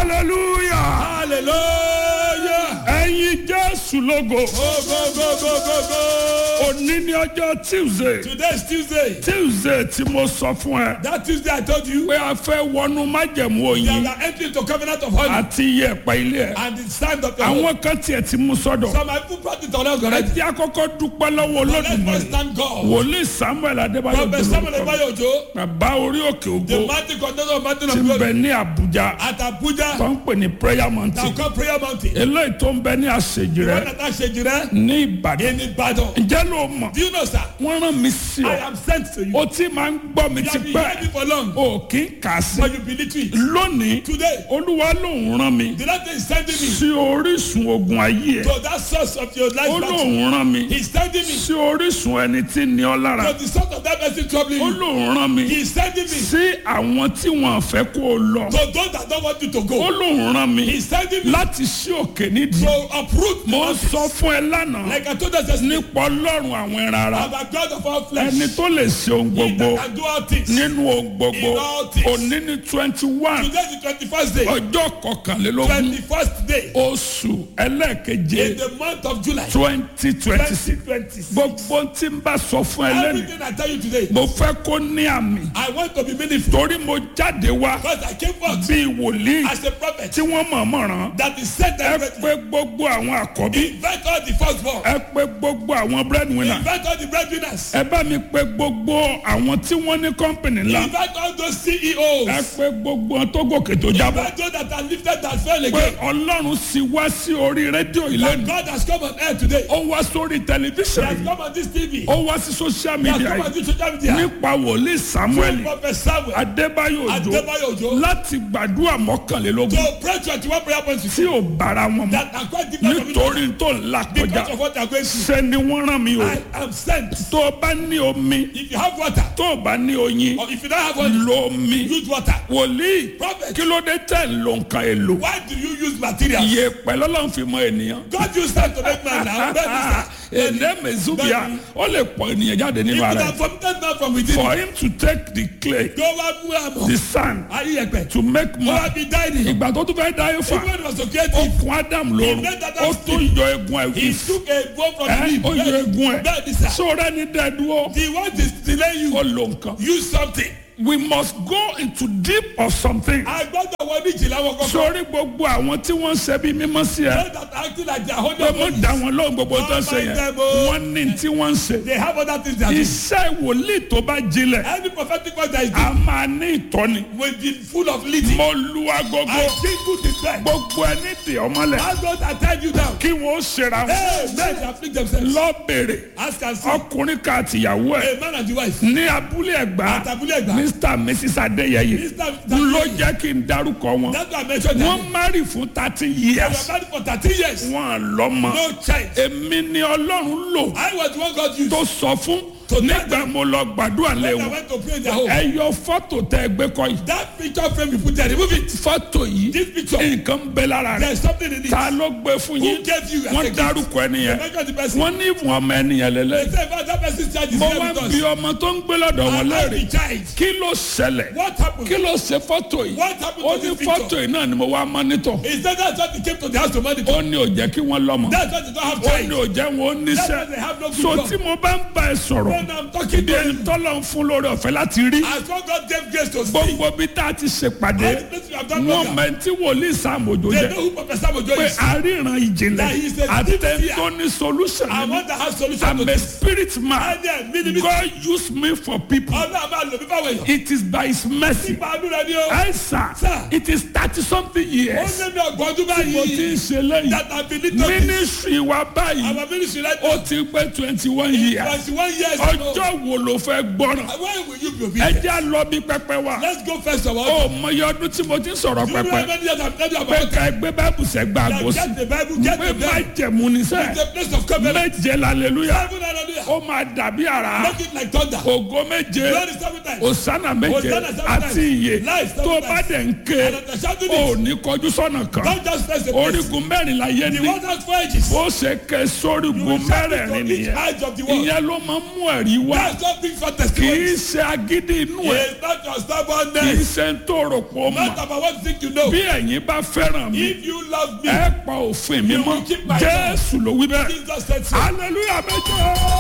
hallelujah hallelujah. ẹ̀yin jésù lógo go go go go go go. òní ní ọjọ́ tuesday today is tuesday. tuesday tí mo sọ fún ẹ that tuesday i told you. pé a fẹ́ wọnú májẹ̀mú we oyin are entering to covenant of honor. àti iyẹ̀pẹ̀ ilé ẹ̀ and the stand of the home. àwọn kan tiẹ̀ ti mú sọ́dọ̀ some people brought it on us ẹ already. ti àkọ́kọ́ dúpẹ́ lọ́wọ́ let's first olódùmarè thank God. wòlíì samuel adébáyọ̀ prophet samuel dúró ebayo ojo. bàbá orí òkè the ògo mighty conductor of mountain ti of ń bẹ glory. ní àbújá at tó abuja. ń pè ní prayer mountain now call prayer mountain. eléyìí tó ń bẹ ní àṣejì rẹ one that i ṣe jire. ní ìbàdàn in ibadan. ǹjẹ́ ló mọ̀ do you know sir. wọ́n rán mi sí i ọ am sent to you. o ti máa ń gbọ́ mi you ti have been pẹ́ hearing for long. o kì í kà sí but you believe it. lónìí today olúwa lòun rán mi the lord is sending me. sí orísun ogun ayé ẹ to that source of your life ó battle. lòun rán mi He's sending me sí orísun ẹni tí ní ọ lára to the source of that person troubling ó you. lòun rán mi He's sending me sí àwọn tí wọn fẹ́ kó o lọ to those that don't want you to ó go. lòun rán mi He's sending me láti sí òkè nídìí to uproot the mo ń mountains. sọ fún ẹ lánàá Like I told us yesterday, nípa ọlọ́run àwọn ẹran ara I'm a God of all flesh. ẹni tó lè ṣe ohun He gbogbo that can do all things. nínú ohun gbogbo In all things. òní ní twenty one Today is the twenty-first day. ọjọ́ kọkànlélógún Twenty-first day oṣù ẹlẹ́ẹ̀keje in the month of July. twenty twenty six Twenty twenty-six. gbogbo tí n bá sọ fún ẹ lẹ́nu Everything I tell you today, mo fẹ́ kó ní àmì I want to be meaningful torí mo jáde wá because I came forth bíi wòlíì as a prophet tí wọ́n mọ̀ọ́mọ̀ ràn that is sent ẹ directly. pé gbogbo àwọn àkọ́bí Invite all the firstborn. ẹ pé gbogbo àwọn breadwinner Invite all the breadwinners. ẹ bá mi pé gbogbo àwọn tí wọ́n ní kọ́ńpìnì ńlá Invite all those ẹ CEOs. pé gbogbo wọn tó gòkè tó jábọ̀ Invite those that are lifted that fell pé again. ọlọ́run sì wá sí orí rédíò That ìlẹ́nu God has come on air today. ó wá sórí He tẹlifíṣàn has yìí come on this TV. ó wá sí social He has media come on yìí this social media. nípa wòlíì samuel Prophet Samuel adébáyò òjò Adebayo Ojo láti gbàdúrà mọ́kànlélógún to pray twenty-one prayer points with tí you ò bára wọn mọ́ that are quite different from each other nítorí tó ń là kọjá because of what they are going through. ṣe ni wọ́n rán mi o I am sent. tó o bá ní omi If you have water tó o bá ní oyin or if you don't have water, lo omi use water. wòlíì Prophet, kí ló dé tẹ̀ ń lo nǹkan èlò why do you use materials? iye pẹ̀lú ọlọ́run fi mọ ènìyàn God used that to make man now. Bẹ́ẹ̀ni sá. èdè mezubia ó lè pọ̀ ènìyàn jáde If nínú you ara are ẹ̀ from that man from within, for him to take the clay go wá mú àmọ́. the sand Ayé ẹ̀pẹ̀. to make Go wá man bí dáìní. ìgbà tó tún fẹ́ dá yóò fà Even when he was ó creative, kun adam lórun ó tún yọ egun he ẹ̀ took a bone from ẹ̀ him. ó yọ egun ẹ̀ Bẹ́ẹ̀ni sá. sóra ní dẹ́dúró The one is delay you. ó lo nǹkan Use something. we must go into deep of something A gbọ́dọ̀ wọ ní ìjìnlẹ̀ wọn kọ́kọ́. sórí gbogbo àwọn tí wọ́n ń ṣe bí mímọ́ sí ẹ Those that are acting like they are holding pé mo on. dá wọn lóhùn gbogbo tó ń ṣe yẹn wọ́n ní tí wọ́n ń ṣe They have other things they are doing. iṣẹ́ wòlíì tó bá jinlẹ̀ Any prophetic word that is a máa ní ìtọ́ni will be full of leading. mo lu agogo I jingle the bell. gbogbo ẹni dè ọmọlẹ̀ Ask God to tie you down. kí wọ́n ṣera wọn Hey, men they afflict themselves. lọ bèrè Ask and see. ọkùnrin kan àtìyàwó ẹ̀ A man and the wife. ní abúlé ẹ̀gbá Àtàbúlẹ̀ ẹ̀gbá. mr and mrs adéyẹyẹ Mr. ló jẹ́ kí n dárúkọ wọn That's why I mentioned wọ́n that. márì fún thirty They were years married for thirteen years. wọ́n lọ́mọ No child. èmi ni ọlọ́run lò I was the one God used. tó sọ fún To nígbà mo lọ gbàdúrà lé When I wọn went to pray in their home. ẹ yọ fọ́tò tẹ ẹgbẹ́ kọ yìí That picture frame you put there, remove it. fọ́tò yìí This picture, nǹkan ń bẹ lára rẹ there's something in it. ta ló gbé fún Who yín gave you as a wọ́n gift? dárúkọ ẹnìyẹn Mention the person. wọ́n ní ìwọ̀n ọmọ ẹnìyẹn They lẹ́lẹ́ say about that person's child is mo here wá with bí us. ọmọ tó ń gbé lọ́dọ̀ wọn And léèrè the child. kí ló ṣẹlẹ̀ What happened? kí ló ṣe fọ́tò yìí What happened ó to ní this fọ́tò picture? yìí náà ni mo wá mọ́nítọ̀ He said that's why they came to the house to monitor. ó ní ò jẹ́ kí wọ́n lọ́mọ That's why they don't have ó ní child. ò jẹ́ wọn ó That's why níṣẹ́ they have no good so job. tí mo bá ń bá ẹ sọ̀rọ̀ When I'm talking bí to ẹni you, tọ́lọ̀ ń fún lórí ọ̀fẹ́ láti rí as long God gave grace to see, gbogbo bí tá a ti ṣèpàdé all the places we have done wọn program, mẹ́ntì wòlíì sàmójó they jẹ́ know who Professor Mojo pé is. àríran ìjìnlẹ̀ That he is a àti deep seer. tó ní solution I nínú want to have solution I'm to a this. spirit man And then, mini mi. God use me for people Ọlọ́run máa lò mí fáwọn èèyàn. it is by his mercy Nípa àánú rẹ ni ó. ẹ sà Sir. it is thirty something Ó years lé mi ọgbọ̀n ọdún mo ti ń báyìí. ṣe lẹ́yìn That I believe to this. ministry wa báyìí Our ministry right ó now. ti pé twenty one years Twenty-one years ago. ọjọ́ wo ló fẹ́ gbọ́ràn When will you be ẹ obedient? jẹ́ lọ bí pẹpẹ wa Let's go first of all. ó mọyì ọdún tí mo ti ń sọ̀rọ̀ You know how pẹpẹ many years I've told you pé about ká ẹgbẹ́ báàbù sẹ́gbà that? àgọ́sí Get the Bible, get pé the má Bible. jẹ̀mú ní It's sẹ́ the place of covenant. méje lálẹ́lúyà Heaven, hallelujah. Hallelujah. ó máa dàbí àrá Make it like thunder. ògo méje Glory seven times. òsánà méje Hosanna seven àti times. iye Life seven tó o times. bá dẹ̀ ń ké And after shouting ò it, ní kọjú sọ́nà kan don't just face the place. orígun mẹ́rin la yé The ní one has four edges. ó ṣe ké You sórígun will shout it mẹ́rẹ̀ẹ̀rin from each nìyẹn edge of the world. ìyẹn ló máa ń mú ẹ̀rí wá That's what brings for kì í testimony. ṣe agídí inú ẹ̀ It's not your kì í stubbornness. ṣe ń tó rò pọ̀ Not mọ́ about what you think you know. bí ẹ̀yin bá fẹ́ràn mi If you love me, ẹ pa òfin mi You mọ́ will keep my jésù ló wí bẹ́ẹ̀ Jesus said so. hallelujah méje.